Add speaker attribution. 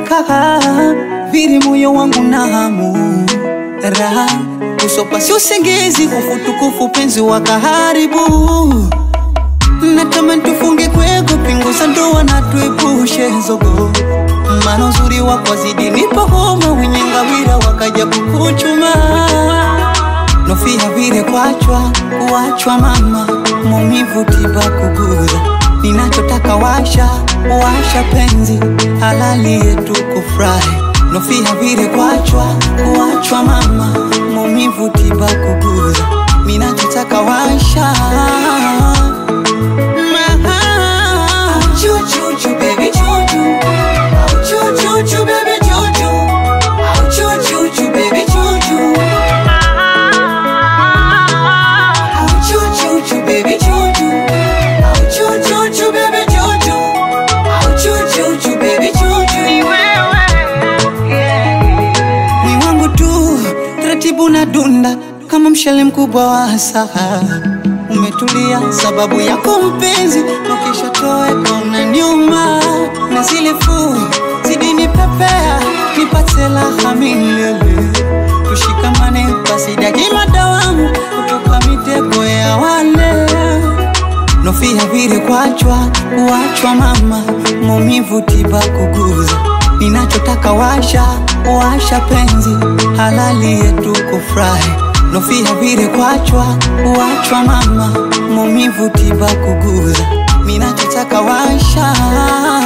Speaker 1: umekaa viri moyo wangu na hamu raha usopa si usingizi kufutukufu penzi wakaharibu natamani tufunge kwego pingu za ndoa na tuepushe zogo maana uzuri wako zidi nipo homa wenye ngawira wakaja kukuchuma nofia vile kwachwa kuachwa mama maumivu tiba kuguza ninachotaka washa washa penzi halali yetu kufurahi nofia vile kwachwa kuachwa mama maumivu tiba kuguza ninachotaka washa Ma- Choo-choo-choo, baby, choo-choo. Oh, choo-choo-choo, baby, choo-choo. Oh, choo-choo-choo, baby, choo-choo. Oh, choo-choo-choo, baby, choo-choo. Oh, choo-choo-choo, baby, choo-choo. Oh, choo-choo-choo, baby, choo-choo. Ni wangu tu taratibu na dunda kama mshale mkubwa wa asaha umetulia sababu yako mpenzi ukisha toweka unaniuma na zile fu zidini pepea nipate raha milele tushikamane basi daima dawamu kutoka mitego ya wale nofia vile kwachwa kuachwa mama maumivu tiba kuguza ninachotaka washa washa penzi halali yetu kufurahi nofia vile kwachwa kuachwa mama maumivu tiba kuguza ninachotaka washa